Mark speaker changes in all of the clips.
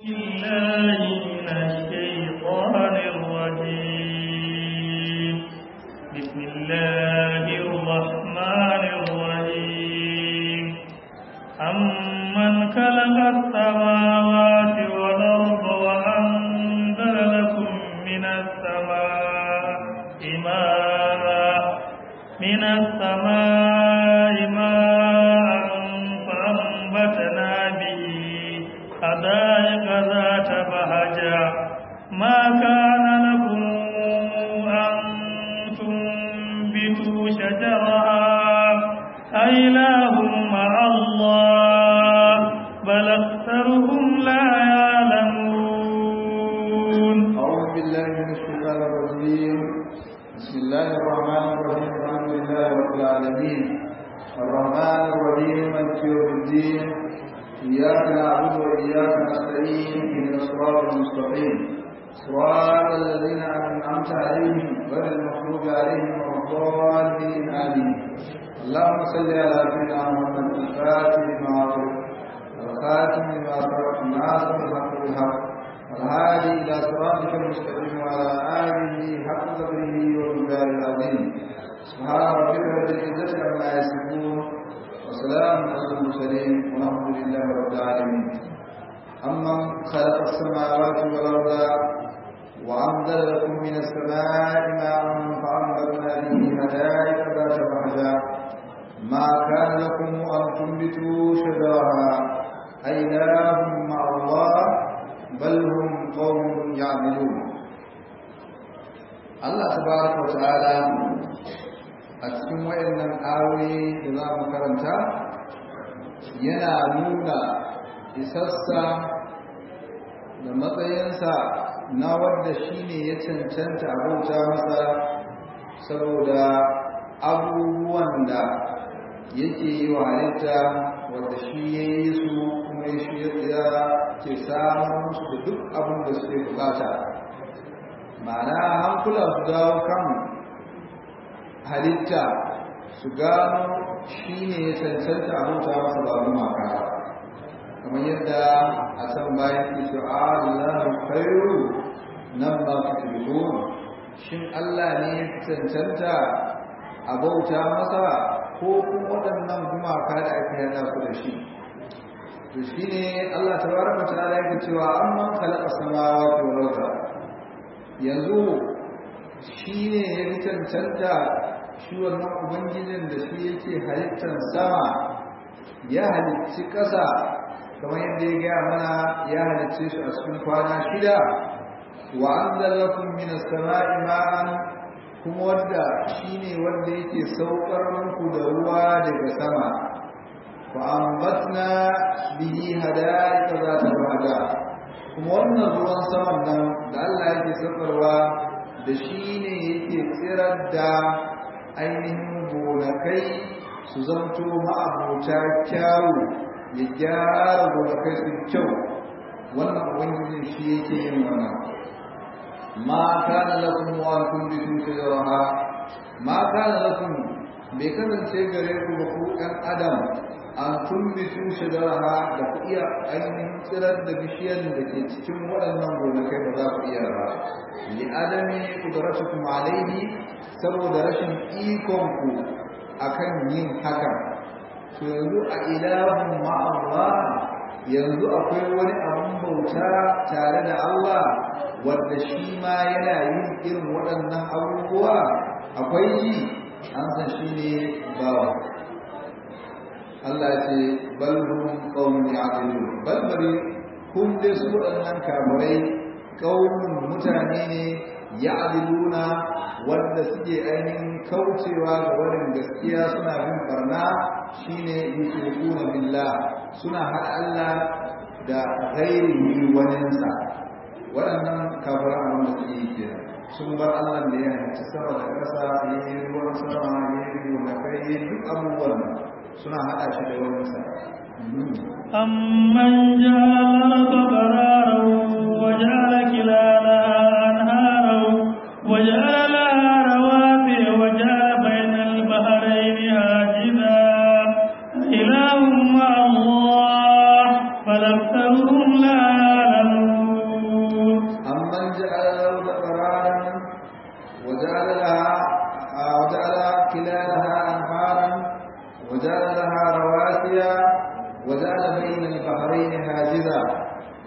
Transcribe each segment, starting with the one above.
Speaker 1: بالله من الشيطان الرجيم بسم الله الرحمن الرحيم أمن خلق السماوات والأرض وأنزل لكم من السماء ماء من السماء ماء فأنبتنا به حدائق ذات بهجة ما كان لكم أن تنبتوا شجرها أإله مع الله بل أكثرهم لا يعلمون
Speaker 2: أعوذ بالله من الشيطان الرجيم بسم الله الرحمن الرحيم الحمد لله رب العالمين الرحمن الرحيم مالك يوم الدين إياك نعبد وإياك نستعين اهدنا الصراط المستقيم صراط الذين أنعمت عليهم غير المغضوب عليهم ولا الضالين آمين اللهم صل على سيدنا محمد الفاتح لما أغلق والخاتم لما سبق الناصر الحق بالحق والهادي إلى صراطك المستقيم وعلى آله حق قدره ومقداره العظيم سبحان ربك رب العزة عما يصفون وسلام على المرسلين والحمد لله رب العالمين أمن خلق السماوات والأرض وأنزل لكم من السماء ماء فأنبتنا به حدائق ذات بهجة ما كان لكم أن تنبتوا شجرها أإله مع الله بل هم قوم يعملون Allah tabaraka wa ta'ala a cikin wayannan ayoyi da za mu karanta yana nuna isassa da matsayinsa na wadda shi ne ya cancanta abauta masa saboda abubuwan da yake yi wa halitta wadda shi ya yi su kuma shi ya ke samun musu da duk abin da suke bukata ma'ana hankula su dawo kan halitta su gano shi ne ya cancanta abauta masa ba maka kamar yadda a can bayan ke ce Allahu khairu nan ba ku tuhu shin Allah ne ya cancanta a bauta masa ko kuma waɗannan gumaka da aka yada su da shi to shine Allah tabaraka ta'ala yake cewa amman khalaqa samawati wal arda yanzu shine ya cancanta shi wannan ubangijin da shi yake halittar sama ya halicci ƙasa kamar yadda ya gaya mana ya halicce shi a cikin kwana shida wa anzalakum minas sama'i ma'an kuma wanda shine wanda yake saukar muku da ruwa daga sama fa ambatna bihi hadaiqa zata bada kuma wannan ruwan saman nan da Allah yake saukarwa da shine yake tsirar da ainihin gonakai su zanto ma'abota kyawu ya gyara gonakai su kyau wannan ubangijin shi yake yin wannan ma kana lakum wa antum bi shajaraha ma kana lakum bai kasance gare ku ba ku ɗan adam an tumbitu shajaraha da ku iya ainihin tsirar da bishiyar da ke cikin waɗannan gonakai ba za ku iya ba li adami qudratukum alayhi saboda rashin ikon ku akan yin hakan to yanzu a ilahun ma'allah yanzu akwai wani abun bauta tare da Allah wanda shi ma yana yin irin waɗannan abubuwa akwai yi an san shi ne bawa Allah ce bal hum qaumun ya'qilun bal bari kun dai su waɗannan kafirai qaumun mutane ne ya'qiluna wanda suke ainihin kaucewa ga wurin gaskiya suna bin barna shine yushrikuna billah suna haɗa Allah da ghairihi waninsa waɗannan kafiran abin da suke yi kenan sun bar Allah da ya halicci sama da ƙasa ya yi ruwan sama ya yi gonakai ya duk abubuwan suna haɗa shi da waninsa
Speaker 1: أمن جعل الأرض قرارا وجعل خلالها أنهارا وجعل لها رواسي وجعل بين البحرين هاجزا إله مع الله بل أكثرهم لا يعلمون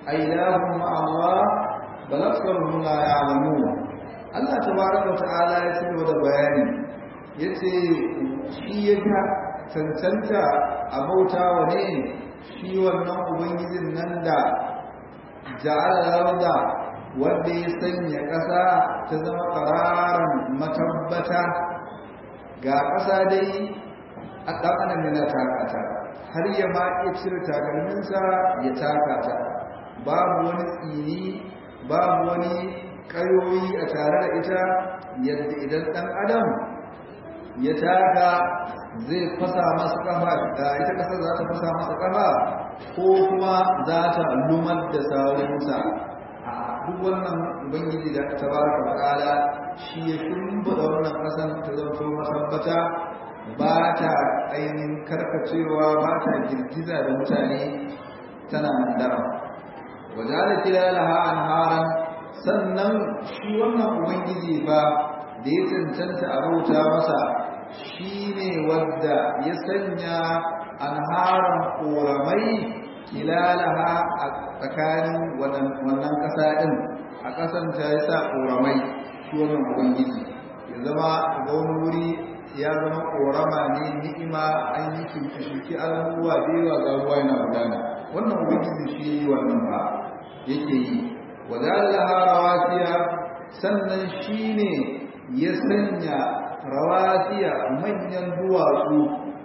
Speaker 2: ailahum ma Allah bal aktharuhum la ya'lamun Allah tabaraka ta'ala ya ci da bayani yace shi ya ga cancanta a bauta wa ne shi wannan ubangijin nan da ja'ala larda wanda ya sanya ƙasa ta zama ƙararan matabbata ga ƙasa dai a ɗan adam yana takata har ya ma iya cire takalminsa ya takata babu wani tsini babu wani ƙayoyi a tare da ita yadda idan ɗan adam ya taka zai fasa masa ƙafa ita ƙasa za ta fasa masa ƙafa ko kuma za ta lumar da saurinsa duk wannan ubangiji da tabaraka ta'ala shi ya shimfiɗa wannan ƙasan ta zanto masabbata ba ta ainihin karkacewa ba ta girgiza da mutane tana nan daram wajala kilalaha anharan sannan shi wannan ubangiji ba da ya cancanta a bauta masa shi ne wadda ya sanya anharan ƙoramai kilalaha a tsakanin wannan ƙasa ɗin a ƙasan ta ya sa ƙoramai shi wannan ubangiji ya zama ga wani wuri ya zama ƙorama ne ni'ima an yi shuke-shuke abubuwa da yawa ga ruwa yana gudana wannan ubangiji shi yi wannan ba yake yi wadalaha rawasiya sannan shi ne ya sanya rawasiya manyan duwatsu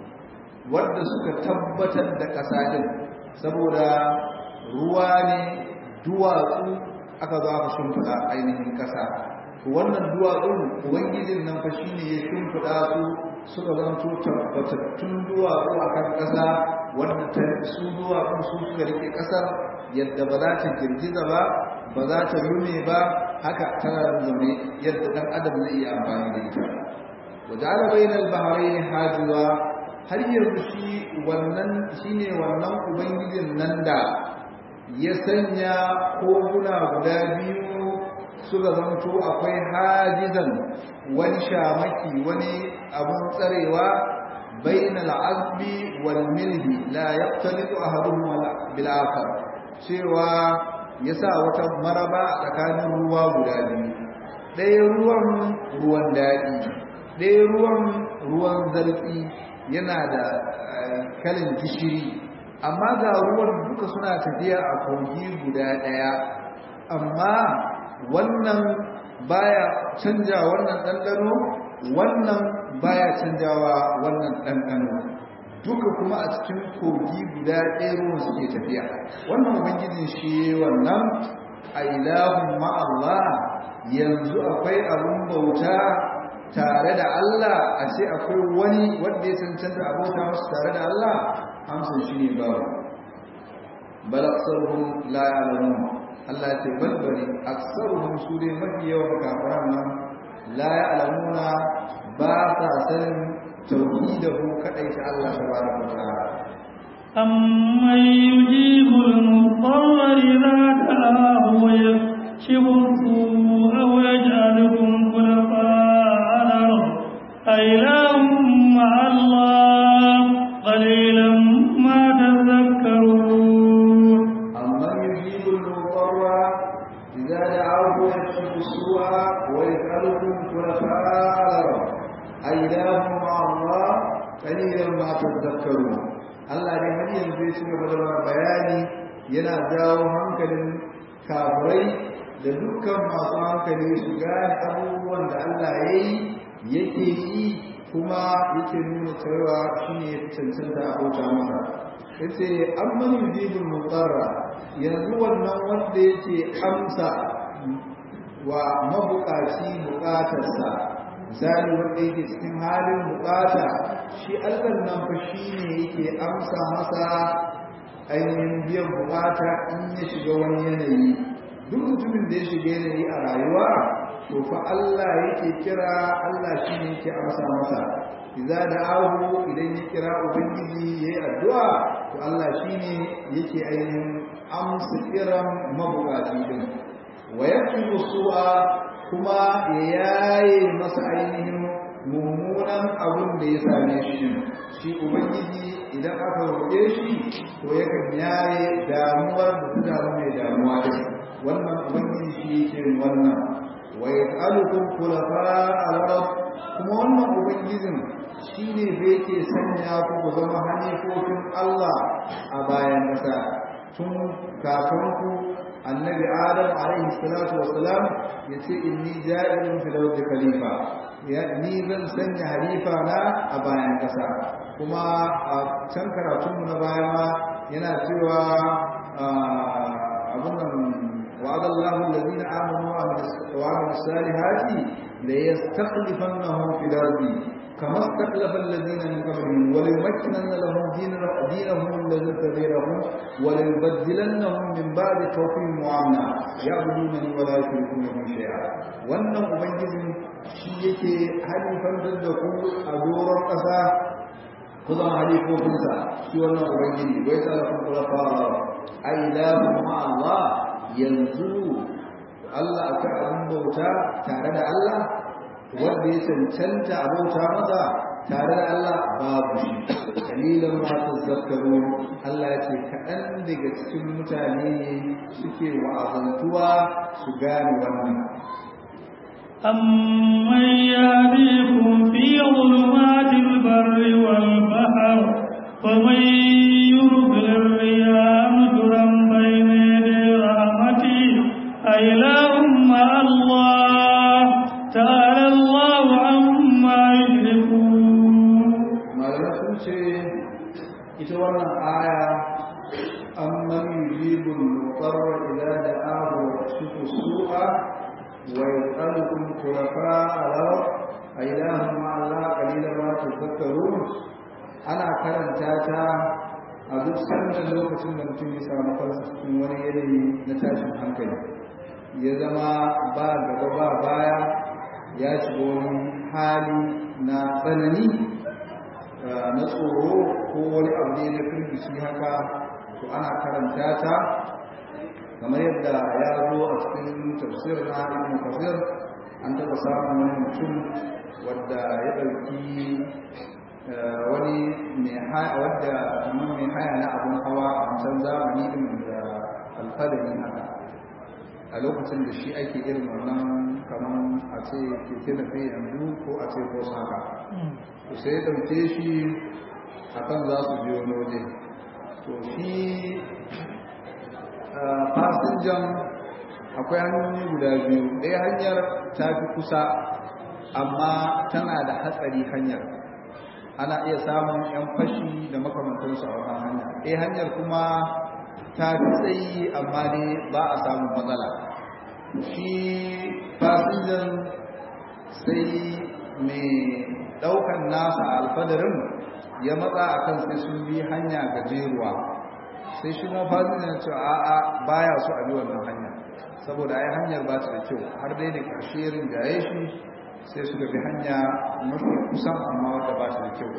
Speaker 2: wadda suka tabbatar da ƙasa ɗin saboda ruwa ne duwatsu aka zo aka shimfiɗa ainihin ƙasa wannan duwatsun ubangijin nan fa shine ya shimfiɗa su suka zanto tabbatattun duwatsu a kan ƙasa wanda su duwatsun su suka rike ƙasar yadda ba za ta girgiza ba ba za ta lume ba haka tana zaune yadda ɗan adam zai iya amfani da ita wa ja'ala bainal bahrayn hajiza har yanzu shi wannan shine wannan ubangijin nan da ya sanya koguna guda biyu suka zanto akwai hajizan wani shamaki wani abun tsarewa bainal azbi wal milhi la yaqtalitu ahaduhum bil akhar cewa yasa wata maraba tsakanin ruwa guda biyu ɗaya ruwan ruwan daɗi ɗaya ruwan ruwan zartsi yana da kalin gishiri amma ga ruwan duka suna tafiya a kogi guda ɗaya amma wannan baya canja wannan ɗanɗano wannan baya canjawa wannan ɗanɗano duka kuma a cikin kogi guda ɗaya ruwan suke tafiya wannan ubangijin shi wannan a ilahun ma'allah yanzu akwai abin bauta tare da Allah a ce akwai wani wanda ya cancanta a bauta masu tare da Allah amsan shi ne babu bal aktsaruhum la ya'lamun Allah ya ce balbali aktsaruhum su dai mafi yawan kafiran nan la ya'lamuna ba sa sanin tauhidahu kadai ta Allah tabaraka wa ta'ala
Speaker 1: أمن يجيب المضطر إذا دعاه ويكشف السوء ويجعلكم خلفاء الأرض أإله مع الله قليلا ما تذكرون
Speaker 2: أمن يجيب المضطر إذا دعاه ويكشف السوء ويجعلكم خلفاء الأرض أإله مع الله قليلا ما تذكرون Allah dai har yanzu ya ci gaba da bayani yana jawo hankalin kafirai da dukkan masu hankali su gane abubuwan da Allah ya yi yake yi kuma yake nuna cewa shi ne ya cancanta a bauta masa ya ce an mani yujibul mutsara yanzu wannan wanda yake amsa wa mabukaci bukatarsa misali wanda yake cikin halin bukata shi Allah nan fa shine yake amsa masa ainihin biyan bukata in ya shiga wani yanayi duk mutumin da ya shiga yanayi a rayuwa to fa Allah yake kira Allah shine yake amsa masa idza da'ahu idan ya kira ubangiji yayi addu'a to Allah shine yake ainihin amsa kiran mabukaci din wa yaqimu su'a kuma ya yaye masa ainihin mummunan abin da ya same shi shi ubangiji idan aka roƙe shi to yakan yaye damuwar da ta damu mai damuwa din wannan ubangiji shi yake wannan wa yas'alukum khulafa al-ard kuma wannan ubangijin shine da yake sanya ku ku zama hanifofin Allah a bayan ƙasa tun kakanku annabi adam alaihi salatu wassalam yace inni ja'ilun fil ardi khalifa ya ni zan sanya halifa na a bayan ƙasa kuma a can karatunmu na baya ma yana cewa abun nan وعد الله الذين آمنوا وعملوا الصالحات ليستخلفنهم في الأرض كما استخلف الذين من قبلهم وليمكنن لهم دين دينهم الذي ارتضي لهم وليبدلنهم من بعد خوفهم وامنا يعبدونني ولا يشركون بي شيئا wannan ubangijin shi yake halifantar da ku a doron ƙasa ku zama halifofinsa shi wannan ubangiji wai tsarafin kulafa a ilahun ma'allah yanzu Allah akwai abin bauta tare da Allah wanda ya cancanta a bauta masa tare da Allah babu shi kalilan ma tazakkaru Allah ya ce kaɗan daga cikin mutane suke wa'azantuwa su gane wannan
Speaker 1: أمن يهديكم في ظلمات البر والبحر ومن يرسل الرياح نشرا بين يدي رحمته أإله مع الله تعالى الله عما يشركون
Speaker 2: malamai sun ce ita wannan aya amman yujibul mutarra idza da'ahu wa yashifu su'a wa yas'alukum khulafa al-ard ailahum ma Allah qalilan ma tadhakkarun ana karanta ta a duk sanda lokacin da mutum ya samu kansa cikin wani yanayi na tashin hankali ya zama ba gaba ba baya ya shiga wani hali na tsanani na tsoro ko wani abu ne na firgici haka to ana karanta ta kamar yadda ya zo a cikin tafsir na ibn kafir an taɓa samun wani mutum wadda ya ɗauki wani mai haya wadda kamar mai haya na abin hawa a wancan zamani din da alfadari haka a lokacin da shi ake irin wannan kamar a ce keke da fi yanzu ko a ce ko haka to sai ɗauke shi a kan za su biyo waje to shi fasinjan akwai hanyoyi guda biyu ɗaya hanyar ta fi kusa amma tana da hatsari hanyar ana iya samun 'yan fashi da makamantansu a wannan hanya ɗaya hanyar kuma ta fi tsayi amma ne ba a samun matsala shi fasinjan sai mai daukan nasa alfadarin ya matsa a kan sai sun bi hanya gajeruwa sai shi ma fasinjan ya ce a'a baya so a bi wannan hanya saboda ai hanyar ba ta da kyau har dai da ƙarshe rinjaye shi sai suka bi hanya mafi kusan amma wadda ba ta da kyau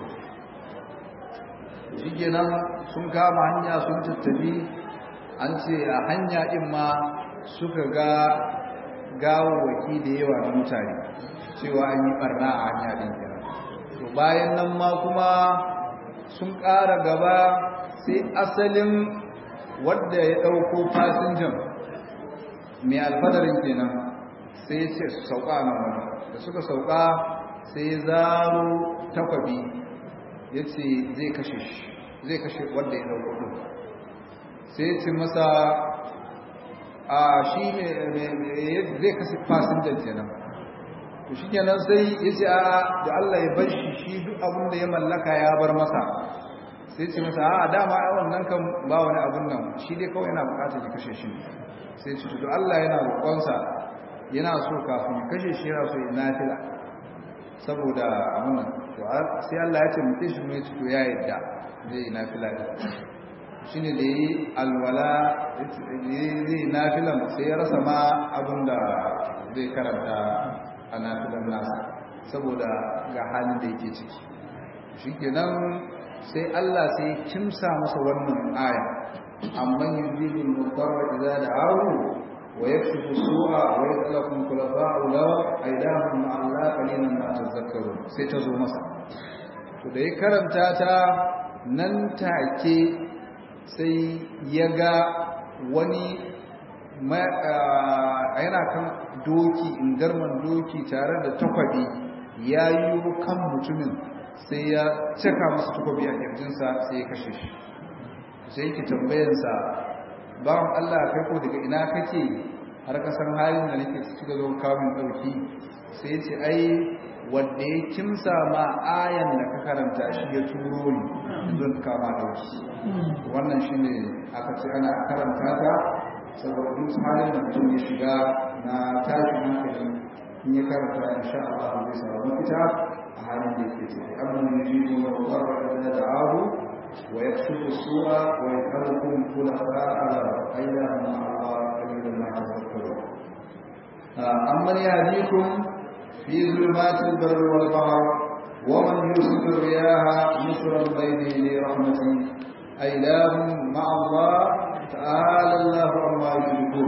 Speaker 2: shi kenan sun kama hanya sun tattabi an ce a hanya ɗin ma suka ga gawawaki da yawa na mutane cewa an yi barna a hanya ɗin kenan to bayan nan ma kuma sun ƙara gaba sai asalin wadda ya ɗauko fasinjan mai alfadarin kenan sai ya ce su sauka nan wani da suka sauka sai ya zaro takwabi ya ce zai kashe shi zai kashe wadda ya ɗauko ɗin sai ya ce masa a shi zai kashe fasinjan kenan to shi kenan sai ya ce a da Allah ya bar shi shi duk abin da ya mallaka ya bar masa sai ce masa a dama ai wannan kan ba wani abin nan shi dai kawai yana bukatar ya kashe shi sai ce to Allah yana roƙonsa yana so kafin ya kashe shi yana so ya nafila saboda abin nan to sai Allah ya ce mutum shi mai to ya yadda zai yi nafila shine da yi alwala zai yi nafilan sai ya rasa ma abin da zai karanta a nafilan nasa saboda ga halin da yake ciki shi kenan sai Allah sai kimsa masa wannan aya amman yujibu al-mudarra idza da'ahu wa yakshifu su'a wa yadlakum khulafa'u law aydahum Allah qalilan ma tadhakkarun sai ta zo masa to da ya karanta ta nan take sai ya ga wani yana kan doki ingarman doki tare da takwabi ya yi kan mutumin sai ya cika masa takwabi a kirjinsa sai ya kashe shi sai ki tambayansa bawan Allah kai ko daga ina kake har kasan halin da nake ciki zo kamun dauki sai ya ce ai wanda ya kimsa ma ayan da ka karanta shi ya turo ni zan kama dauki wannan shine aka ce ana karanta ta saboda duk halin da mutum ya shiga na tashin hankali in ya karanta insha Allah zai samu mafita a halin da yake ciki amma ne ji mu mutarra da da'ahu wa yakshifu su'a wa yakhluqukum khulafa ala ayyaha ma Allah qalilan ma tadhakkarun amma yahdikum fi zulumatil barri wal bahr ومن يرسل الرياح نشرا بين يدي رحمته أإله مع الله ta'ala Allah amma yushrikun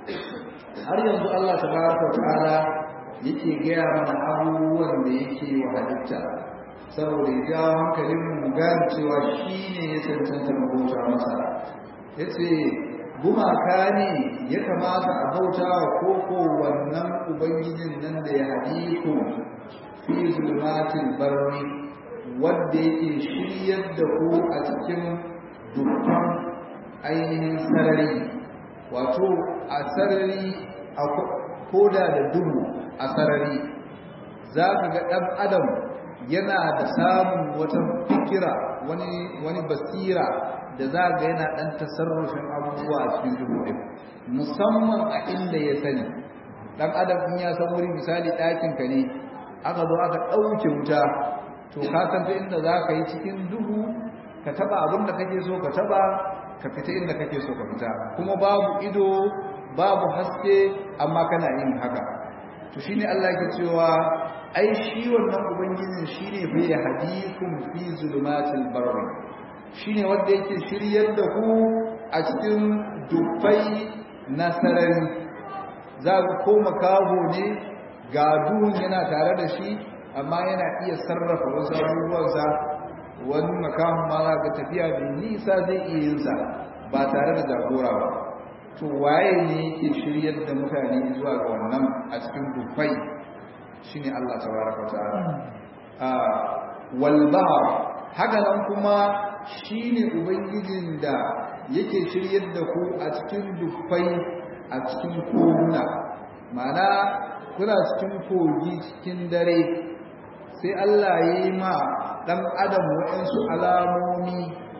Speaker 2: har yanzu Allah tabaraka ta'ala yake gaya mana abubuwan da yake wa halitta saboda ya jawo hankalin mu gane cewa shi ne ya cancanta mu bauta masa yace gumaka ne ya kamata a bauta wa koko wannan ubangijin nan da ya hadiku fi zulmatil barri wanda yake shiryar da ku a cikin dukkan ainihin sarari wato a sarari a koda da duhu a sarari za ka ga ɗan adam yana da samun wata fikira wani, wani basira da za ga yana ɗan tasarrufin abubuwa a cikin duhu ɗin musamman a inda ya sani ɗan adam in ya san wuri misali ɗakinka ne aka zo aka ɗauke wuta to ka san ta inda za ka yi cikin duhu ka taɓa abin da kake so ka taɓa ka fita inda kake so ka fita kuma babu ido babu haske amma kana yin haka to shine Allah yake cewa ai shi wannan ubangijin shine fa ya hadikum fi zulumatil barri shine wanda yake shiryar da ku a cikin dufai na sarari za ku koma kaho ne ga duhun yana tare da shi amma yana iya sarrafa wasu abubuwansa wani makamun ma za ka tafiya da nisa zai iya yin sa ba tare da jagora ba to waye ne yake shiryar da mutane zuwa ga wannan a cikin dufai shine Allah tabaraka ta'ala a wal bahr haka nan kuma shine ubangijin da yake shiryar da ku a cikin dufai a cikin koguna ma'ana kuna cikin kogi cikin dare sai Allah ya yi ma ɗan adam waɗansu alamomi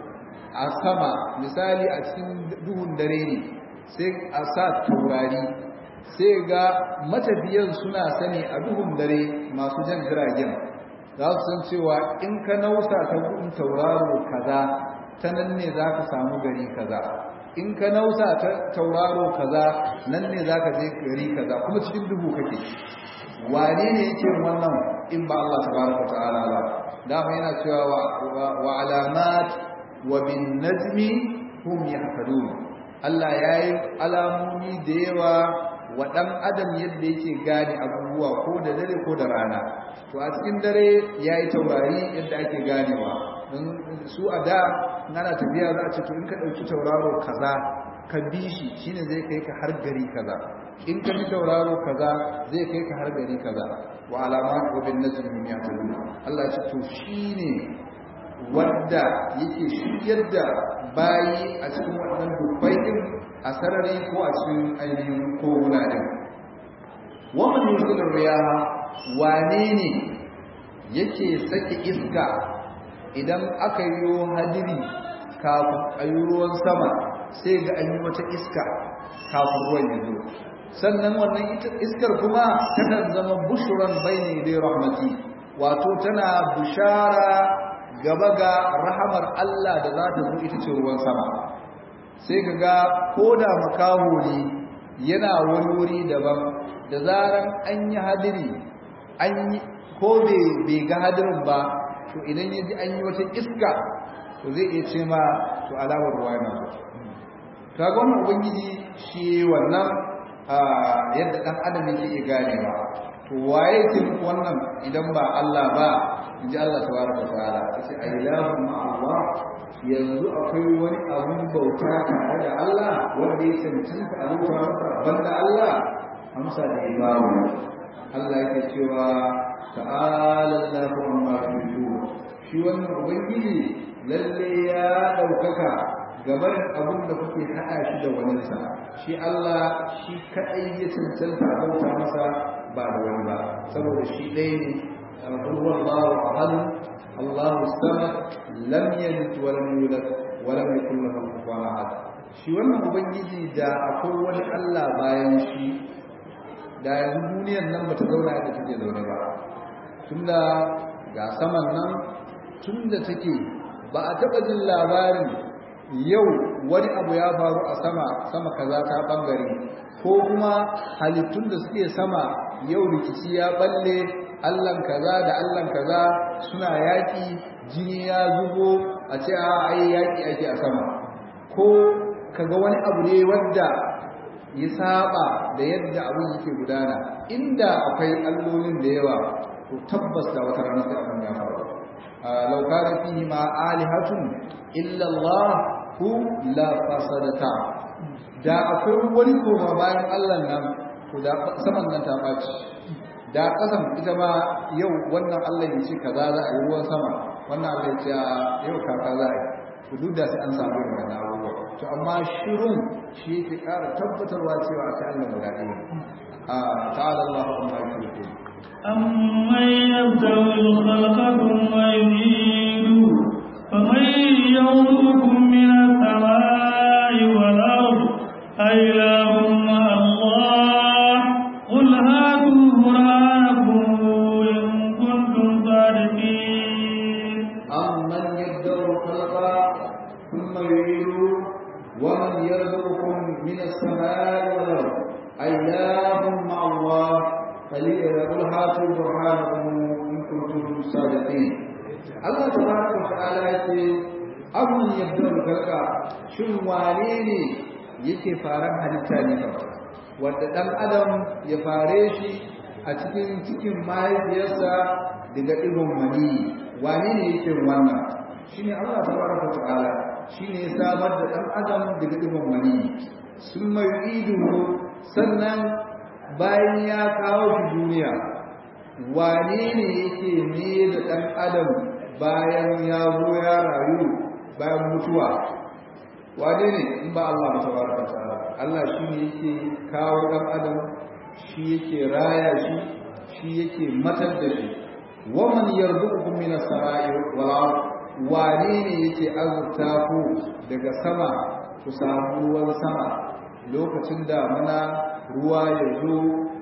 Speaker 2: a sama misali a cikin duhun dare ne sai a sa taurari sai ga matafiyan suna sani a duhun dare masu jan jiragen za su san cewa in ka nausa ta gudun tauraro kaza ta nan ne za ka samu gari kaza in ka nausa ta tauraro kaza nan ne za ka je gari kaza kuma cikin duhu kake wane ne yake wannan in ba Allah tabaraka ta'ala ba dama yana cewa wa alamat wa bin najmi hum yahtadun Allah yayi alamomi da yawa wa dan adam yadda yake gane abubuwa ko da dare ko da rana to a cikin dare yayi taurari yadda ake ganewa don su a da nana tafiya za a ce to in ka dauki tauraro kaza ka bi shi shine zai kai ka har gari kaza in ka bi tauraro kaza zai kai ka har gari kaza wa alamat wa bin najmi hum yahtadun Allah ya ce to shine wanda yake shiryar da bayi a cikin wannan dubbai din a sarari ko a cikin ainihin koguna din wa man yursilu riyaha wane ne yake sake iska idan aka yi hadiri kafin a yi ruwan sama sai ga an yi wata iska kafin ruwan ya zo sannan wannan iskar kuma tana zama bushuran bayne dai rahmati wato tana bushara gaba ga rahamar Allah da za ta zo ita ce ruwan sama sai ka ga ko da makaho ne yana wani wuri daban da zaran an yi hadiri an yi ko bai ga hadirin ba to idan ya ji an yi wata iska to zai iya ce ma to alamar ruwa na zo kaga wannan ubangiji shi wannan yadda dan adam yake iya ganewa to waye ke muku wannan idan ba Allah ba inji Allah tabaraka ta'ala yace ilahu ma Allah yanzu akwai wani abun bauta tare da Allah wanda ya cancanta a bauta masa banda Allah amsa da ibawu Allah yake cewa ta'ala Allahu amma yushriku shi wannan ubangiji lalle ya daukaka gaban abin da kuke hada shi da wani sa shi Allah shi kadai ya cancanta a bauta masa ba da wani ba saboda shi ɗaya ne Allahu ahad Allahu samad lam yalid wa lam yulad wa lam yakul lahu kufuwan ahad shi wannan ubangiji da akwai wani Allah bayan shi da yanzu duniyar nan bata zauna yadda take zaune ba tunda ga saman nan tunda take ba a taɓa jin labarin yau wani abu ya faru a sama sama kaza ta bangare ko kuma halittun da suke sama yau rikici ya balle allan kaza da allan kaza suna yaƙi jini ya zubo a ce a ai yaƙi ake a sama ko kaga wani abu ne wanda ya saba da yadda abin yake gudana inda akwai allolin da yawa to tabbas da wata rana sai abin ya faru law kana fihi ma alihatun illa Allah hu la fasadata da akwai wani koma bayan Allah nan to da saman nan ta baci da kasan ita ma yau wannan Allah ya ce kaza za a yi ruwan sama wannan Allah ya ce yau kaka za a yi to duk da sai an samu wannan abubuwa to amma shirun shi yake ƙara tabbatarwa cewa sai Allah guda ɗaya a ta'ala Allah amma yake
Speaker 1: أمن يبدأ الخلق ثم يعيده فمن يرزقكم من السماء والأرض أإله مع الله قل هاتوا برهانكم إن كنتم صادقين
Speaker 2: أمن يبدأ الخلق ثم يعيده ومن يرزقكم من السماء والأرض أإله مع الله فليقل هاتوا برهانكم إن كنتم صادقين الله تبارك وتعالى يقول أمن يبدأ الخلق شن وانيني yake faran halitta ne ba wanda dan adam ya fare shi a cikin cikin mahaifiyarsa daga ɗigon mani wane ne yake wannan shine Allah tabaraka ta'ala shine ya samar da dan adam daga ɗigon mani sun mai idu sannan bayan ya kawo shi duniya wane ne yake ne da ɗan adam bayan ya zo ya rayu bayan mutuwa wane ne in ba Allah ba tabaraka ta'ala Allah shi ne yake kawo ɗan adam shi yake raya shi shi yake matar da shi waman yarzuqukum minas sama'i wal ard wane ne yake azurta ku daga sama ku samu ruwan sama lokacin da mana ruwa ya zo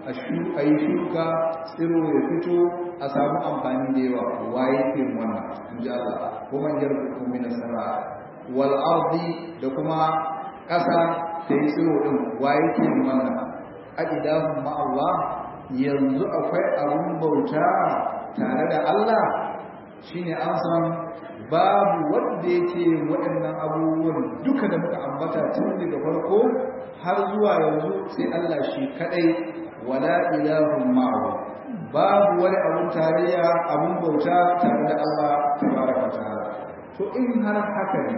Speaker 2: a yi shuka tsiro ya fito a samu amfani da yawa waye ke wannan in ji Allah ko man yarzuqukum minas sama'i wal ardi da kuma ƙasa ta yi tsiro din waye ke wannan aqidahum ma Allah yanzu akwai abun bauta tare da Allah shine an san babu wanda yake waɗannan abubuwan duka da muka ambata tun daga farko har zuwa yanzu sai Allah shi kadai wala ilahun ma'ahu babu wani abun tarayya abun bauta tare da Allah tabaraka ta'ala to in har haka ne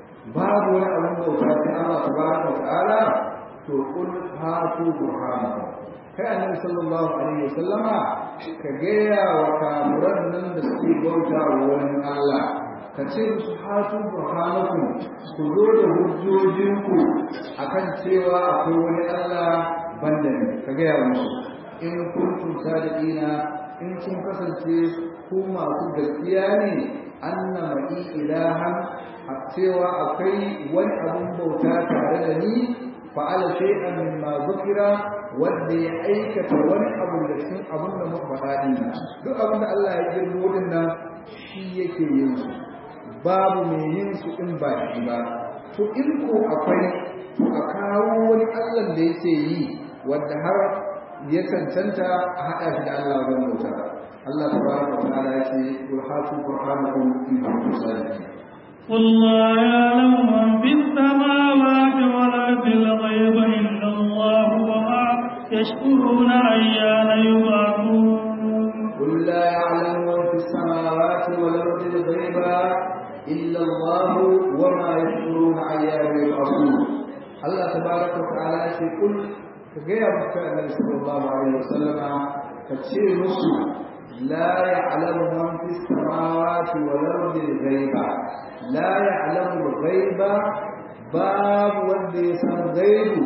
Speaker 2: babu wani abun bauta sai Allah tabaraka ta'ala to kul hatu burhanakum kai annabi sallallahu alaihi wasallama ka gaya wa kamuran nan da suke bauta wa wani Allah ka ce musu hatu burhanakum ku zo da hujjojinku akan cewa akwai wani Allah banda ne ka gaya musu in kuntum sadiqina in kun kasance ku masu gaskiya ne anna ma'i ilahan a cewa akwai wani abun bauta tare da ni fa'ala shay'an mimma dhukira wanda ya aikata wani abu da cikin abin da muka faɗa din duk abin da Allah ya girmo din nan shi yake yin su babu mai yin su in ba shi ba to in ko akwai to a kawo wani Allah da yake yi wanda har ya cancanta a haɗa shi da Allah wajen bauta Allah tabaraka wa ta'ala ya ce qul hatu burhanakum in kuntum sadiqin
Speaker 1: قل لا يعلم من في السماوات والأرض الغيب إلا الله وما يشكرون أيان يبعثون
Speaker 2: قل لا يعلم من في السماوات والأرض الغيب إلا الله وما يشكرون أيان يبعثون الله تبارك وتعالى يقول كغير النبي صلى الله عليه وسلم كتشير مسلم لا يعلم من في السماوات والأرض الغيب لا يعلم الغيب باب ودي سن غيب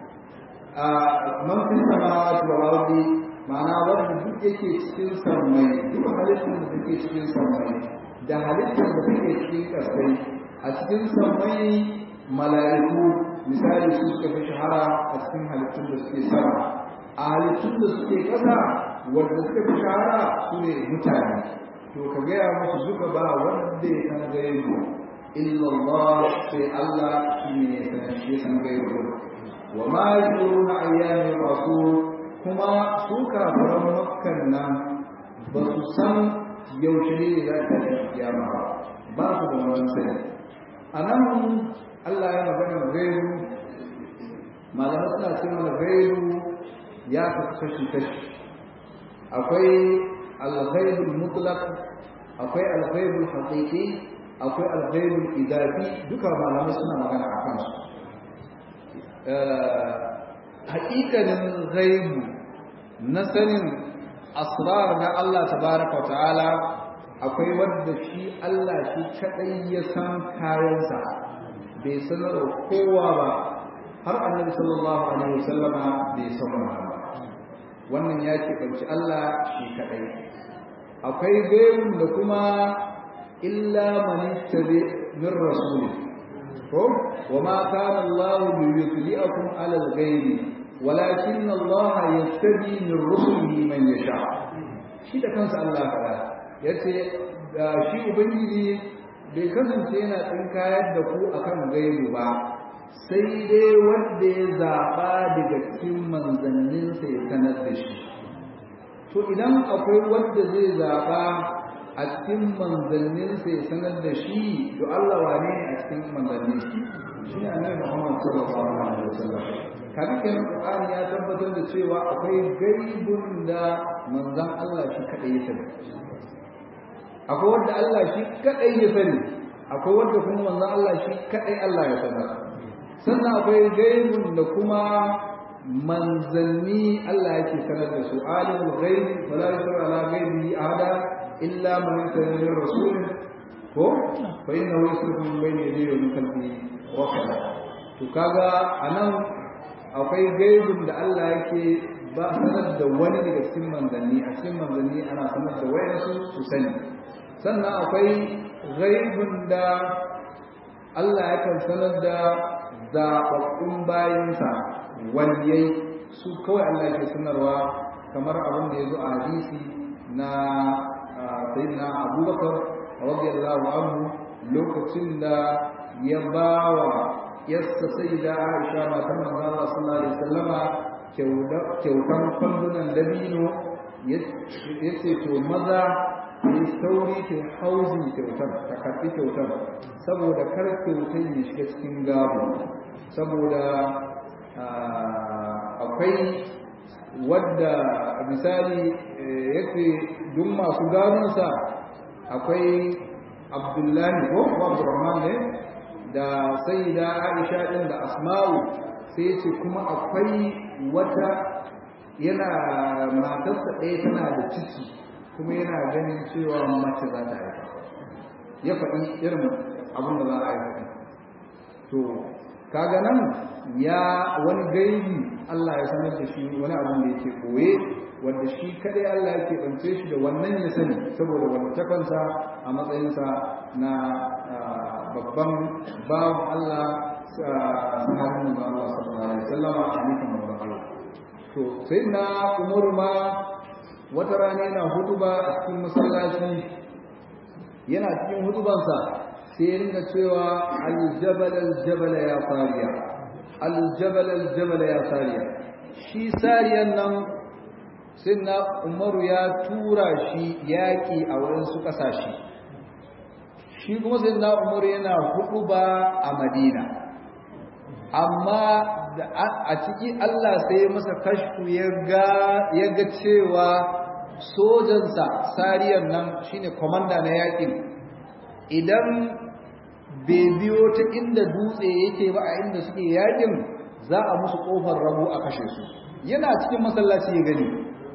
Speaker 2: من في السماوات والأرض ma'ana wanda duk yake cikin sammai duk halittar da take cikin sammai da halittar da take cikin ƙasai a cikin sammai mala'iku misali su suka fi shahara a cikin halittun da suke sama a halittun da suke ƙasa wanda suka fi shahara su ne mutane to ka gaya musu duka ba wanda ya san gaibu illallah sai Allah shi ne ya san shi san gaibu wa ma yashuruna ayyamin rasul kuma su kafaran makkan nan ba su san yaushe ne za ta yi kiyama ba ba su da wani sani a nan Allah ya magana gairu malamai suna ce mana gairu ya kasu kashi kashi akwai alghaibul mutlaq akwai alghaibul haqiqi akwai alghaibul idafi duka malamai suna magana a kansu haƙiƙanin ghaibu na sanin asrar na Allah tabaraka wa ta'ala akwai wanda shi Allah shi kadai ya san kayansa bai sanar da kowa ba har annabi sallallahu alaihi wasallama bai san ba wannan ya ce kanci Allah shi kadai akwai gaibun da kuma illa man tabi min rasuli ko wa ma kana Allah liyutli'akum ala al-ghaibi walakin Allah yastabi min rusulihi man yasha shi da kansa Allah fara yace shi ubangiji bai kasance yana tsinkayar da ku akan gaibu ba sai dai wanda ya zaba daga cikin manzanninsa ya sanar da shi to idan akwai wanda zai zaba a cikin manzanninsa ya sanar da shi to Allah wane a cikin manzannin shi shi ne annabi Muhammad sallallahu alaihi wasallam kafin kenan Qur'ani ya tabbatar da cewa akwai gaibun da manzon Allah shi kadai ya sani akwai wanda Allah shi kadai ya sani akwai wanda kuma manzon Allah shi kadai Allah ya sanar sannan akwai gaibun da kuma manzanni Allah yake sanar da su alimul ghaibi fala yusra ala ghaibi ahada illa man kana min rasul ko fa innahu yusrifu min bayni yadayhi wa min khalfihi wa to kaga anan akwai gaibun da Allah yake ba sanar da wani daga cikin manzanni a cikin manzanni ana sanar da wayansu su sani sannan akwai gaibun da Allah yakan sanar da zaɓaɓɓun bayansa waliyai su kawai Allah yake sanarwa kamar abin da ya zo a hadisi na sayyidina abubakar radiyallahu anhu lokacin da ya bawa yassa sai da Aisha matan manzon Allah sallallahu alaihi wasallama kyautan kwandunan dabino yace to maza yi sauri ta hauzin kyautar ta karɓi kyautar saboda kar kyautar ya shiga cikin gabo saboda akwai wadda misali yake duk masu gadonsa akwai abdullahi ko abdurrahman ne da sai da aisha ɗin da asma'u sai ce kuma akwai wata yana matarsa ɗaya tana da ciki kuma yana ganin cewa mace za ta haifa ya faɗi irin abin da za a haifa to kaga nan ya wani gaibi Allah ya sanar da shi wani abin da yake koye wanda shi kadai Allah yake ɓance shi da wannan ya sani saboda wani takansa a matsayinsa na babban bawan Allah sahabin da Allah sallallahu alaihi wasallam a nufin manzon Allah to sai na Umar ma wata rana yana hutuba a cikin masallaci yana cikin hutubansa sai ya ringa cewa aljabal aljabal ya fariya aljabal aljabal ya fariya shi sariyan nan sai na Umaru ya tura shi yaƙi a wurin su ƙasashe shi kuma sai na umar yana hudu ba a madina amma a ciki Allah sai masa kashfu ya ga cewa sojansa sariyar nan shine komanda na yakin idan bai biyo ta inda dutse yake ba a inda suke yakin za a musu kofar rabu a kashe su yana cikin masallaci ya gani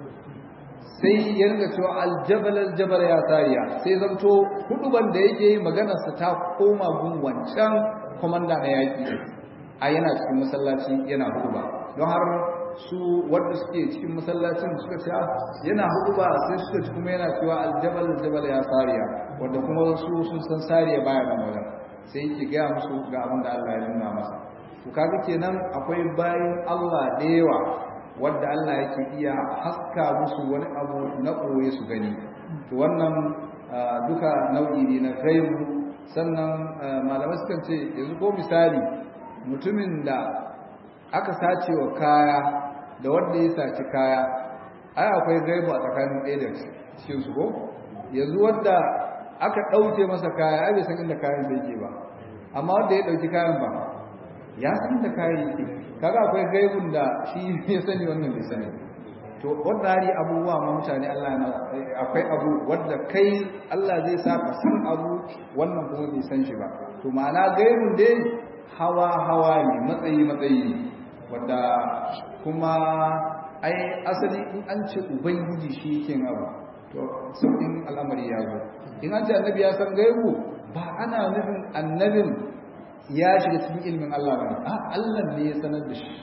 Speaker 2: sai ya ringa cewa aljabal aljabal ya sariya sai zanto huduban da yake yi maganarsa ta koma gun wancan komanda na yaki a yana cikin masallaci yana huduba don har su wanda suke cikin masallacin suka ce yana huduba sai suka ci kuma yana cewa aljabal aljabal ya sariya wanda kuma su sun san sariya baya nan wajen sai yake gaya musu ga abin da Allah ya nuna masa to kaga kenan akwai bayan Allah da yawa wanda Allah yake iya haska musu wani abu na koye su gani to wannan duka nau'i ne na gaibu sannan malamai sukan ce yanzu ko misali mutumin da aka sace wa kaya da wanda ya saci kaya ai akwai gaibu a tsakanin ɗaya da cikin su ko yanzu wanda aka ɗauke masa kaya ai bai san inda kayan sai yake ba amma wanda ya ɗauki kayan ba ya san inda kayan yake kaga akwai gaibun da shi ya sani wannan bai sani to wannan hari abubuwa ma mutane Allah yana akwai abu wanda kai Allah zai sa ka san abu wannan kuma bai san shi ba to ma'ana gaibun dai hawa hawa ne matsayi matsayi ne wanda kuma ai asali in an ce ubangiji shi yake abu to sauƙin al'amari ya zo in an ce annabi ya san gaibu ba ana nufin annabin ya shiga cikin ilimin Allah ba a Allah ne ya sanar da shi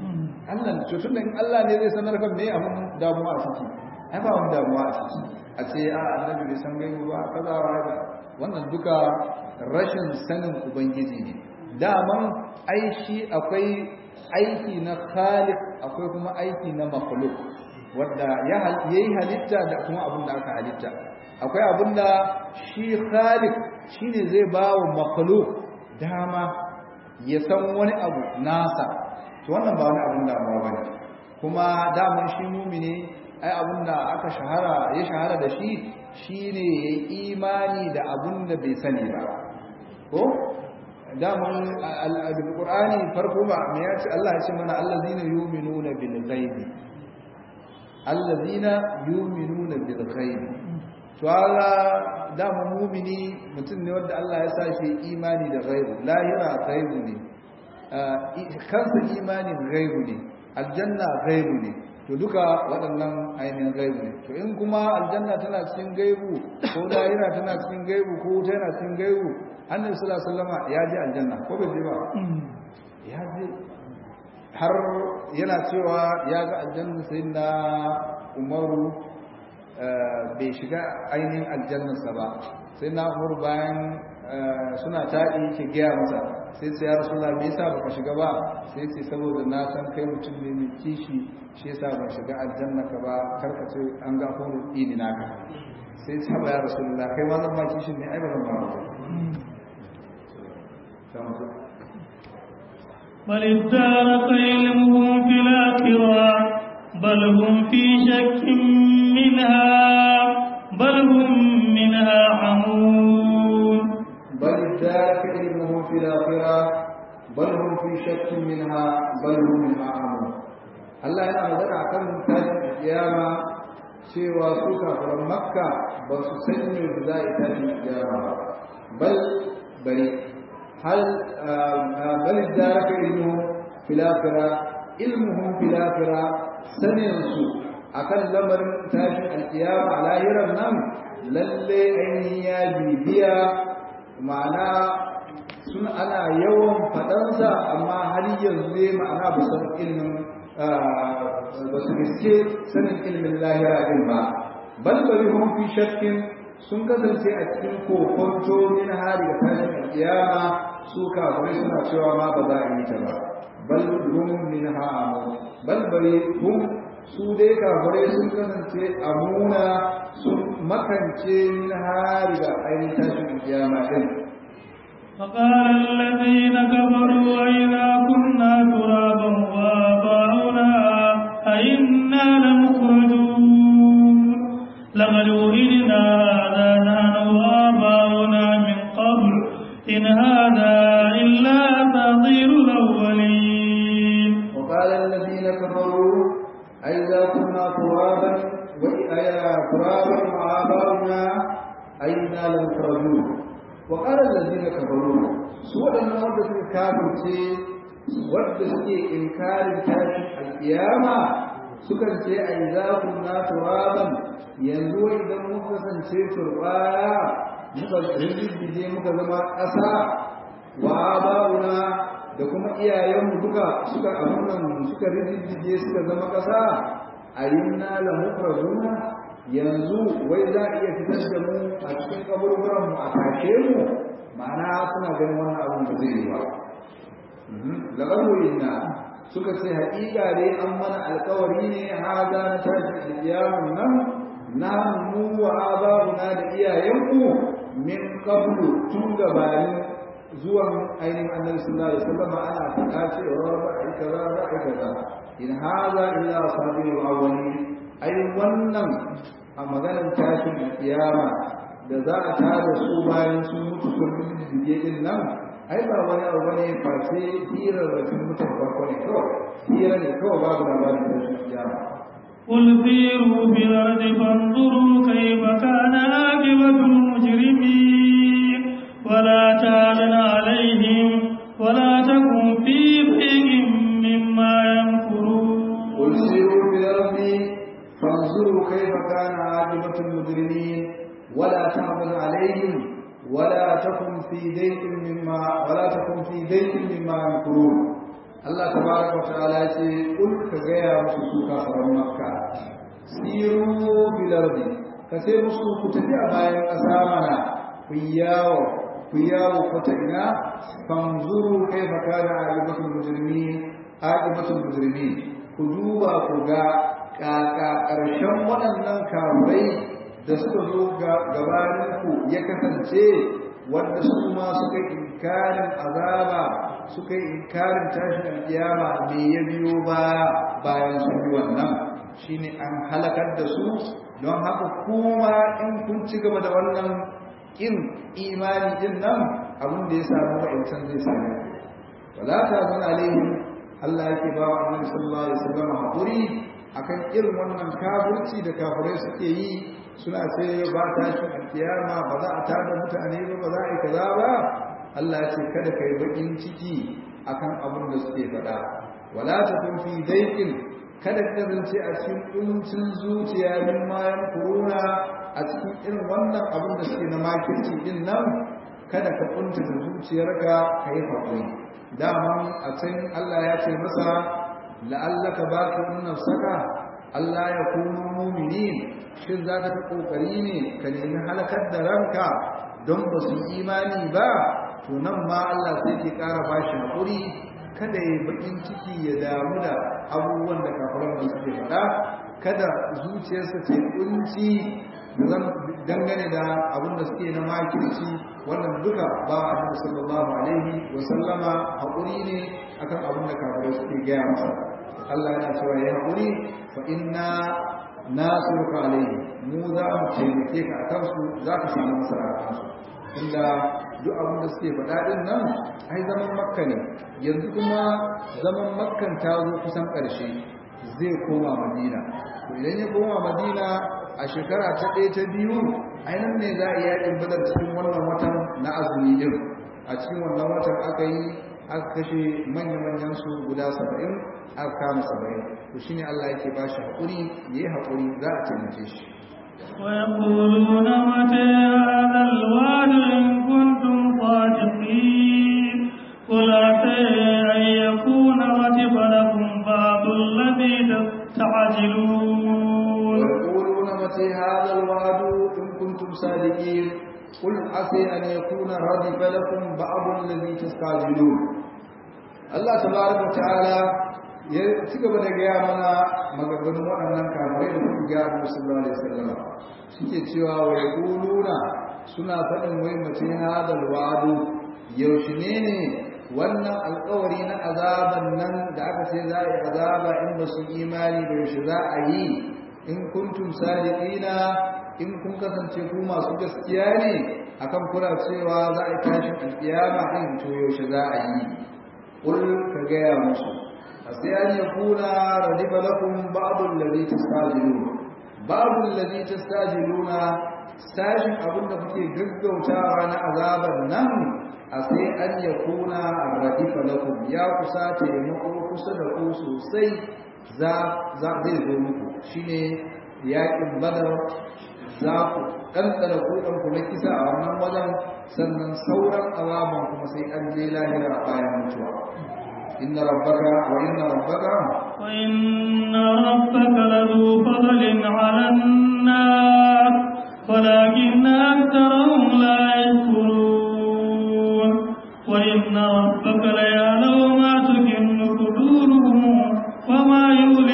Speaker 2: Allah ne tun da in Allah ne zai sanar kan me abin damuwa a ciki ai ba wani damuwa a ciki a ce a annabi bai san gaibu ba kaza wa wannan duka rashin sanin ubangiji ne daman ai shi akwai aiki na khaliq akwai kuma aiki na makhluq wanda ya yi halitta da kuma abin da aka halitta akwai abin da shi khaliq shine zai ba wa makhluq dama ya san wani abu nasa to wannan ba wani abin damuwa bane kuma daman shi mumini ai abin da aka shahara ya shahara da shi shine yayi imani da abin da bai sani ba ko daman alqur'ani farko ba me yace Allah ya ce mana allazina yu'minuna bil ghaibi allazina yu'minuna bil ghaibi to Allah dama mumini mutum ne wanda Allah ya sa shi imani da ghaibu lahira ghaibu ne kansa imanin ghaibu ne aljanna ghaibu ne to duka waɗannan ainihin gaibu ne to in kuma aljanna tana cikin gaibu ko lahira tana cikin gaibu ko wuta yana cikin gaibu annabi sallallahu alaihi wasallam ya je aljanna ko bai je ba ya je har yana cewa ya ga aljanna sayyidina umaru bai shiga ainihin aljannarsa ba sai na umaru bayan suna taɗi ke gaya masa sai sai ya rasu me yasa baka shiga ba sai ce saboda na san kai mutum ne mai kishi shi yasa ban shiga aljanna ka ba karka ce an ga horo ini naka sai ce ba ya rasu kai ma zan ba kishin ne ai ba zan ba
Speaker 1: بل ادارك علمهم في الآخرة بل هم في شك منها بل هم منها عمون
Speaker 2: بل ادارك علمهم في الآخرة بل هم في شك منها بل هم منها عمون Allah yana magana a kan tashin kiyama cewa su kafiran makka ba su san me za a tashin kiyama ba bal bari hal bal daraka ilmuhum fil akhirah ilmuhum fil akhirah sanin su akan lamarin tashin alkiyama a lahiran nan lalle ainihin ya bibiya ma'ana sun ana yawan faɗansa amma har yanzu ne ma'ana ba san ilimin ba su riske sanin ilimin lahira din ba bal bari hum fi shakkin sun kasance a cikin kokonto min hari da tashin alkiyama su kafirai suna cewa ma ba za a yi ta ba bal hum min ha'amu bal bari hum su dai kafirai sun kasance amuna sun makance min hari da ainihin tashin alkiyama din
Speaker 1: فقال الذين كفروا أئذا كنا ترابا وآباؤنا أئنا لمخرجون لقد وئدنا هذا نحن وآباؤنا من قبل إن هذا إلا أساطير الأولين
Speaker 2: ترابا وآباؤنا أئنا لمخرجون وقال الذين كفروا سوى أن ودت الكافر wadda suke inkarin tashin alƙiyama sukan ce a yi za ku na turaban yanzu idan muka kasance turbaya muka rinjije muka zama ƙasa wa ba'una da kuma iyayenmu duka suka abunan suka rinjije suka zama ƙasa a yi na lamukrazuna yanzu wai za a iya fitar da mu a cikin kaburburanmu a tashe mu ma'ana suna ganin wannan abin da zai yi ba lagawoyinna suka ce haƙiƙa dai an mana alkawari ne haza na tashi alƙiyamun nan na mu wa ababuna da iyayenku min qablu tun gabanin zuwan ainihin annabi sallallahu alaihi wasallam ana faɗa cewa ba a yi kaza ba a yi kaza in haza illa sabiul awwali ai wannan a maganar tashin alƙiyama da za a tada su bayan sun mutu sun mutu din nan ai ba wani abu bane face hirar da mutum farko ne kawai hira ne kawai babu labarin da shi kiyama
Speaker 1: قل سيروا في الأرض فانظروا كيف كان عاقبة المجرمين ولا تعلن عليهم ولا تكن في ضيق مما يمكرون
Speaker 2: قل سيروا في الأرض فانظروا كيف كان عاقبة المجرمين ولا تعلن عليهم ولا تكن في ضيق مما ولا تكن في ضيق مما يمكرون Allah tabaraka wa ta'ala ya ce kul ka gaya musu su kafaran makka siru bil ardi ka ce musu ku tafi a bayan ƙasa mana ku yawo ku yawo ko ta ina fanzuru kaifa kana aqibatul mujrimin aqibatul mujrimin ku duba ku ga kaka ƙarshen waɗannan kafirai da suka zo gabaninku ya kasance wanda su ma suka inkarin azaba suka yi inkarin tashin alkiyama me ya biyo ba bayan sun yi wannan shine an halakar da su don haka kuma in kun ci gaba da wannan kin imani din nan abin da ya samu wa'ancan zai same wala ta zan alaihim Allah yake ba wa annabi sallallahu alaihi wasallam hakuri akan irin wannan kafirci da kafirai suke yi suna ce ba tashin alkiyama ba za a tada mutane ba ba za a yi kaza ba Allah ya ce kada ka yi bakin ciki akan abin da suke faɗa wala ta kun fi daikin kada ka zance a cikin kuncin zuciya min mayan kuruna a cikin irin wannan abin da suke na makirci din nan kada ka kunta da zuciyarka ka yi haƙuri daman a can Allah ya ce masa la'allaka baqi nafsaka Allah ya kunu mu'minin shin za ka ta kokari ne ka nemi halakar da ranka don ba su imani ba to nan ma Allah sai ke ƙara ba shi haƙuri kada ya baƙin ciki ya damu da abubuwan da kafaran da suke faɗa kada zuciyarsa ta yi ƙunci dangane da abin da suke na makirci wannan duka ba a nan sallallahu alaihi wa sallama haƙuri ne akan abin da kafarai suke gaya masa Allah yana cewa ya haƙuri fa inna nasiruka alaihi mu za mu taimake ka a kansu za ka samu nasara a kansu inda duk abin da suke faɗa ɗin nan ai zaman makka ne yanzu kuma zaman makkan ta zo kusan ƙarshe zai koma madina to idan ya koma madina a shekara ta ɗaya ta biyu ainihin ne za a yi yaƙin badar cikin wannan watan na azumi ɗin a cikin wannan watan aka yi aka kashe manya-manyan su guda saba'in aka kama saba'in to shine Allah yake ba shi haƙuri ya yi haƙuri za a taimake shi
Speaker 1: ويقولون متى هذا الوعد إن كنتم صادقين قل عسى أن يكون رتب لكم بعض الذي تستعجلون
Speaker 2: ويقولون متى هذا الوعد إن كنتم صادقين قل عسى أن يكون ردف لكم بعض الذي تستعجلون الله تبارك وتعالى ya ci gaba da gaya mana maganganun waɗannan kafirai da kuma gaya da musulman alaihi sallama suke cewa wa yaquluna suna faɗin wai mace hadal wa'du yaushe ne ne wannan alƙawari na azaban nan da aka ce za a yi azaba in ba su imani ba yaushe za a yi in kuntum sadiqina in kun kasance ku masu gaskiya ne akan kula cewa za a yi tashin alƙiyama din to yaushe za a yi kul ka gaya musu sai an yakuna radifa lakum ba'd alladhi tastajilun babu allazi tastajiluna sashin abin da kuke gaggautawa na azaban nan a sai an ya kuna radifa lakum ya kusa taimako kusa da ku sosai za zai zo muku shine yaƙin badar za ku ɗanɗana kuɗan ku na kisa a wannan wajen sannan sauran azaban kuma sai an je lahira bayan mutuwa inna rabbaka wa inna rabbaka
Speaker 1: wa inna rabbaka ladu fadlin 'alan nas ولكن أكثرهم لا يشكرون وإن ربك ليعلم ما تكن صدورهم وما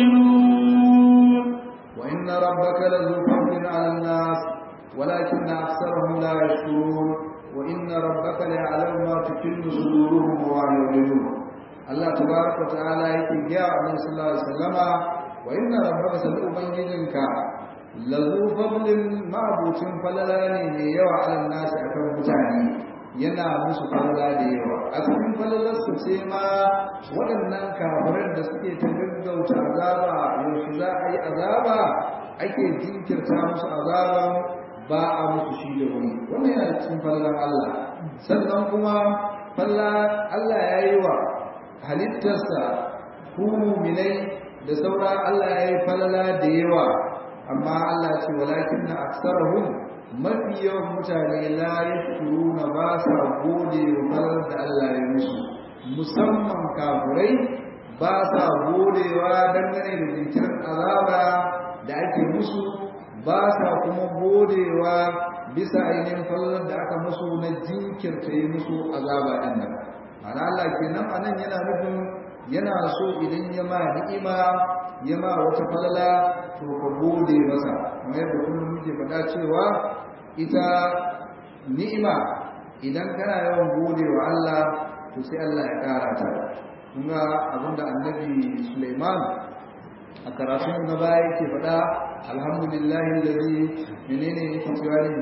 Speaker 1: يعلنون
Speaker 2: وإن ربك لذو فضل على الناس ولكن أكثرهم لا يشكرون وإن ربك ليعلم ما تكن صدورهم وما يعلنون الله تبارك وتعالى يقول يا النبي صلى الله عليه وسلم وإن ربك سنؤمنك lazu fadlin ma'abucin falala ne mai yawa alal nasi akan mutane yana musu falala da yawa a cikin falalarsu ce ma waɗannan kafiran da suke ta gaggauta azaba yaushe za a yi azaba ake jinkirta musu azaban ba a musu shi da wuri wannan yana cikin falalar Allah sannan kuma falla Allah ya yi wa halittarsa ku muminai da saura Allah ya yi falala da yawa amma Allah ce walakin na aksarahum mafi yawan mutane la yashkuruna ba sa gode wa falar da Allah ya musu musamman kafurai ba sa godewa dangane da jinkirin azaba da ake musu ba sa kuma godewa bisa ainihin fallar da aka musu na jinkirta yi musu azaba ɗin nan ana Allah kenan anan yana nufin yana so idan ya ma ni'ima ya ma wata falala to ka gode masa kamar yadda kullum muke faɗa cewa ita ni'ima idan kana yawan gode wa Allah to sai Allah ya ƙara ta kuma abinda annabi Sulaiman a karatun na baya yake faɗa alhamdulillahi alladhi menene yake cewa ne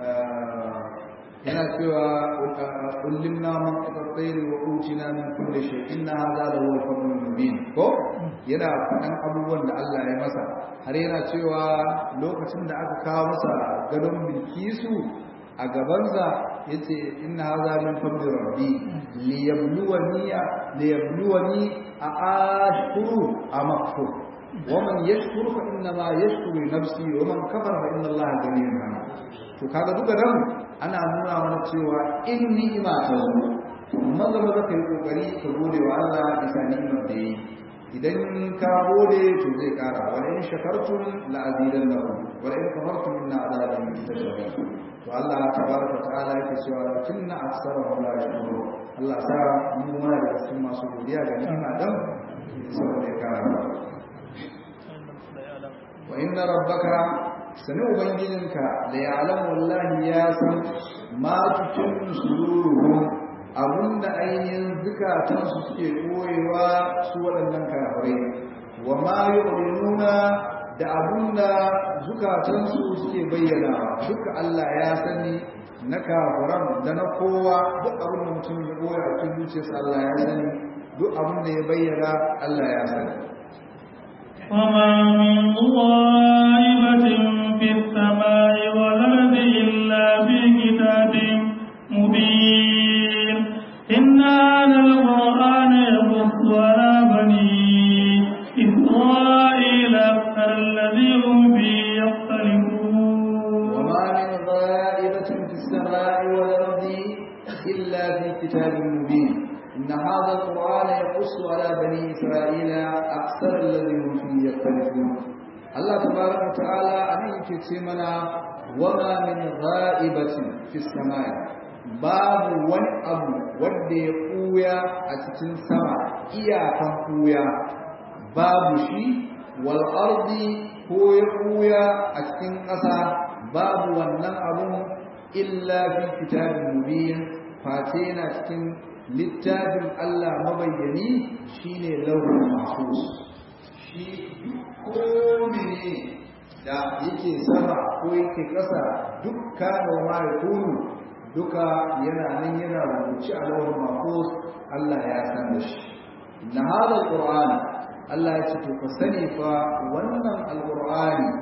Speaker 2: yana cewa ullimna man qatayyir wa utina min kulli shay inna hadha la huwa al-fadlul mubin ko yana faɗan abubuwan da Allah ya masa har yana cewa lokacin da aka kawo masa gadon bilkisu a gabansa yace inna hadha min fadli rabbi liyabluwani liyabluwani a ashkuru am akfur ومن يشكر فإنما يشكر لنفسه ومن كفر فإن الله غني عنه to kaga duka nan ana nuna mana cewa in ni'ima ta zo maza maza kai kokari ka gode wa Allah bisa ni'imar da yi idan ka gode to zai kara wa in shakartum la azidannakum wa in kafartum inna azabi lashadid to Allah tabaraka ta'ala yake cewa tunna aksarahum la yashkurun Allah sa mu muna da cikin masu godiya ga ni'ima dan saboda ya kara wa inna rabbaka sani ubangijinka da ya alamu wallahi ya san ma cikin sururuhun abinda ainihin zukatansu suke koyewa su waɗannan kafirai wa ma nuna da abinda zukatansu suke bayyana duka Allah ya sani na kafiran da na kowa duk abin da mutum ya koya a cikin zuciyarsa Allah ya sani duk abin da ya bayyana Allah ya sani
Speaker 1: وما من غائبة في السماء والأرض إلا في كتاب مبين إن هذا القرآن يقص على بني إسرائيل أكثر الذي هم فيه يختلفون
Speaker 2: وما من غائبة في السماء والأرض إلا في كتاب مبين إن هذا القرآن يقص على بني إسرائيل أكثر الذي هم فيه يختلفون الله تبارك وتعالى أن يكتمنا وما من غائبة في السماء باب وان أبو ودي قويا أتتن سما إياكم قويا باب شي والأرض هو قويا أتتن قصا باب ونن أبو إلا في كتاب مبين فاتينا أتتن littafin Allah mabayyani shine lauhul mahfuz shi ko ne da yake sama ko yake ƙasa dukka da ma yakunu duka yana nan yana rubuce a lauhul mahfuz Allah ya san da shi na hada alquran Allah ya ce to ka sani fa wannan alqur'ani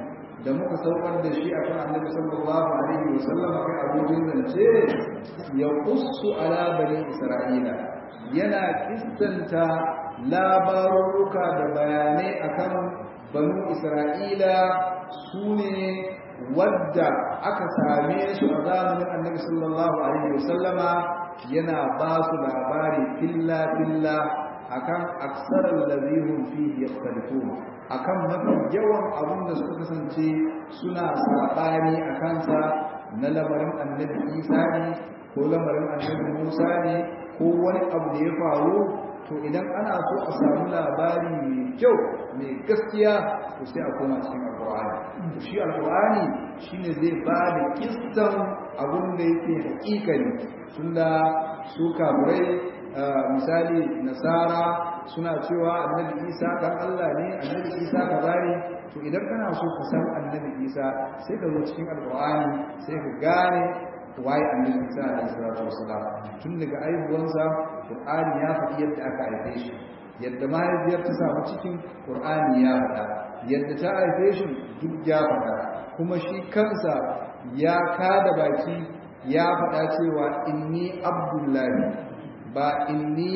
Speaker 2: da muka saukar da shi akan annabi sallallahu alaihi wa sallam kai abokin zance ya qussu ala bani isra'ila yana kistanta labaruka da bayanai akan banu isra'ila sune wadda aka same su a zamanin annabi sallallahu alaihi wa sallama yana ba su labari filla filla akan aksarar lazihun fi yaktalifun akan mafi yawan abin da suka kasance suna saɓani a kansa na lamarin annabi isa ne ko lamarin annabi musa ne ko wani abu da ya faru to idan ana so a samu labari mai kyau mai gaskiya to sai a koma cikin alƙur'ani to shi alƙur'ani shine zai ba da kistan abin da yake hakikani tunda su kafirai misali nasara suna cewa annabi isa kan Allah ne annabi isa kaza ne to idan kana so ka san annabi isa sai ka zo cikin alqur'ani sai ka gane waye annabi isa alaihi salatu wasalam tun daga aibuwansa qur'ani ya faɗi yadda aka haife shi yadda mahaifiyar ta samu cikin qur'ani ya faɗa yadda ta haife shi duk ya faɗa kuma shi kansa ya kada baki ya faɗa cewa inni abdullahi ba inni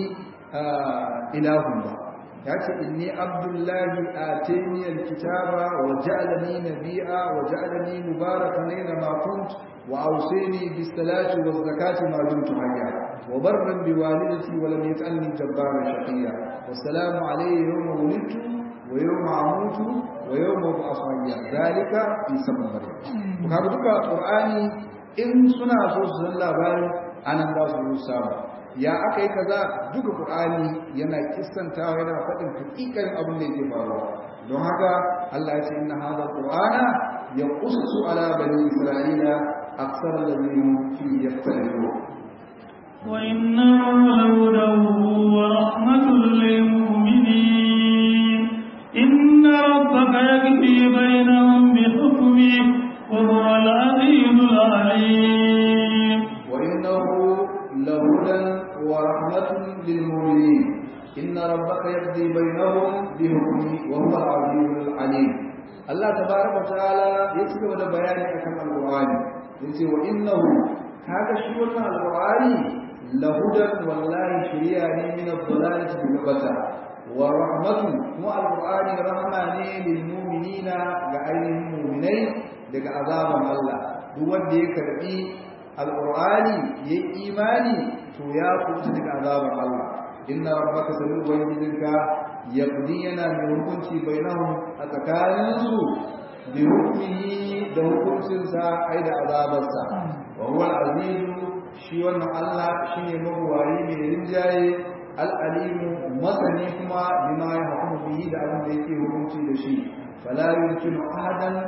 Speaker 2: ilahun ba ya ce inni abdullahi a teniyar kitaba wa ja'alani nabi'a wa ja'alani mubarakan aina ma kunt wa auseni bis salati wa zakati ma dumtu hayya wa barran bi walidati wa lam yaj'alni jabbaran shaqiya wa salamu alayya yawma wulidtu wa yawma amutu wa yawma ub'athu hayya zalika fi sabab maryam kaga duka qur'ani in suna so su san labarin anan za su samu ya aka yi kaza duka qur'ani yana kissantawa yana faɗin hakikan abin da yake faruwa don haka Allah ya ce inna hadha qur'ana yaqussu ala bani isra'ila aksar alladhina fi yaftalun
Speaker 1: wa innahu lawdahu wa rahmatul lil mu'minin inna rabbaka yaqdi bainahum bi hukmihi wa huwa al-'azizul 'alim
Speaker 2: wa innahu لهدى ورحمة للمؤمنين إن ربك يقضي بينهم بحكمه وهو العزيز العليم الله تبارك وتعالى يكتب هذا بيان أكم القرآن يقول وإنه هذا شيء القرآن لهدى والله شريعة من الضلالة بالبتة ورحمة مع القرآن رحمة للمؤمنين لأيهم المؤمنين لك عذاب الله هو الذي يكرئي alƙur'ani ya imani to ya kusa daga azabar Allah inna rabbaka sanu ubangijinka yaqdi yana mai hukunci bainahum a tsakaninsu bi hukmihi da hukuncinsa ai da azabarsa wa huwa al-aziz shi wannan Allah shine mabuwayi mai rinjaye al-alimu masani kuma bima ya hukumu bihi da abin da yake hukunci da shi fala yumkinu ahadan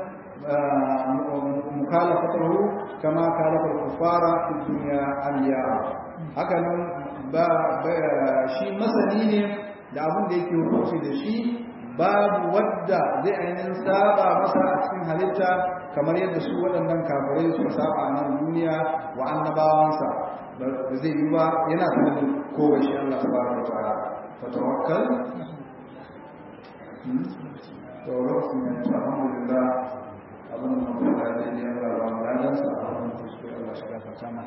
Speaker 2: مخالفته كما خالف الكفار في الدنيا اليوم hakanan ba shi masani ne da abin da yake hukunci da shi babu wadda zai ainihin saba masa a cikin halitta kamar yadda su waɗannan kafirai suka saba a nan duniya wa annabawansa ba zai yi ba yana sanar ko ga shi Allah subhanahu wa ta'ala fa tawakkal to lokacin da alhamdulillah abin da mutum da zai yi yana da ranar sa a wani kuskure Allah shi gafa sama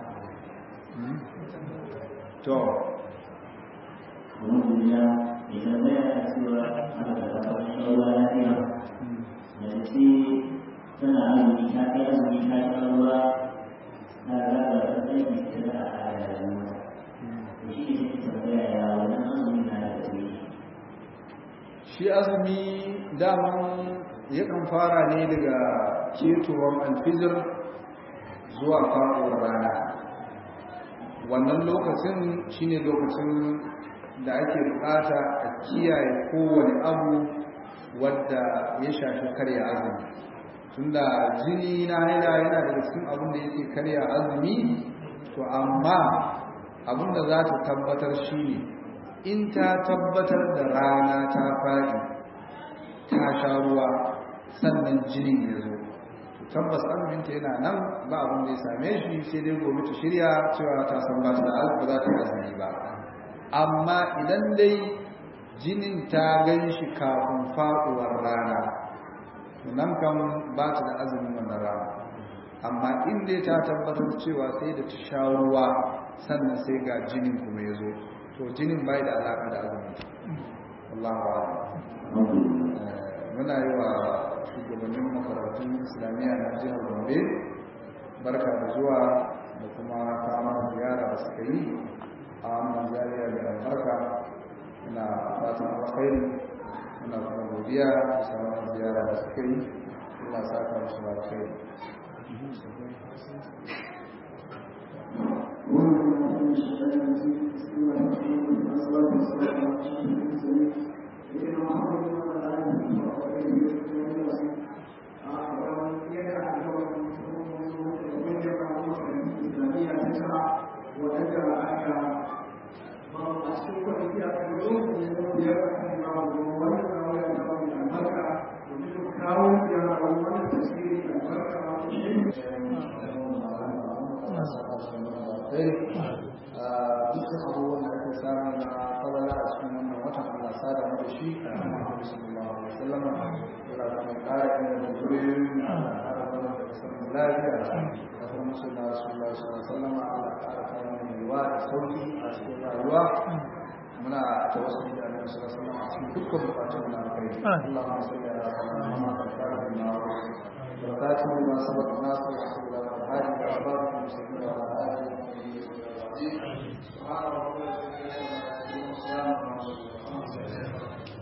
Speaker 2: to
Speaker 3: Alhamdulillah, idan zai yana cewa ana da kafar shawarwa lafiya, da ce tana azumi ta kai azumi ta shawarwa na raba da tsaiki ta da a rayuwa. Da shi ne take tambaya ya wannan azumi na da tsaye.
Speaker 2: shi azumi daman yakan fara ne daga ketowar alfijir zuwa faɗuwar rana wannan lokacin shine lokacin da ake bukata a kiyaye kowane abu wadda ya shafi karya azumi tunda jini na haila yana daga cikin abin da yake karya azumi to amma abin da za ta tabbatar shine in ta tabbatar da rana ta faɗi ta sha ruwa sannan jinin ya zo tabbas azuminta yana nan ba abin da ya same shi sai dai gobe ta shirya cewa ta san ba ta da ba za ta yi azumi ba amma idan dai jinin ta gan shi kafin faɗuwar rana nan kan ba ta da azumin wannan rana amma in dai ta tabbatar cewa sai da ta sha ruwa sannan sai ga jinin kuma ya zo to jinin bai da alaƙa da azumin Allahu muna yi wa shugabannin makarantun islamiyya na jihar Gombe barka da zuwa da kuma kama ziyara da suka yi a wannan zariya da albarka ina fatan alkhairi muna kuma godiya da sauran ziyara da suka yi ina saka musu da alkhairi dukkan abubuwan da aka samu na fadala a cikin wannan watan Allah sada mu da shi a cikin Muhammadu sallallahu alaihi wasallam Allah kuma kare mu da zuriyoyin Allah kare mu da sanin lafiya da kuma musulma sallallahu alaihi wasallam Allah kare kare mu yiwa da sauki a cikin rayuwa muna tawassuli da Annabi sallallahu alaihi wasallam a cikin dukkan bukatun na alkhairi Allahumma salli ala Muhammad wa ala alihi wa sahbihi wa sallam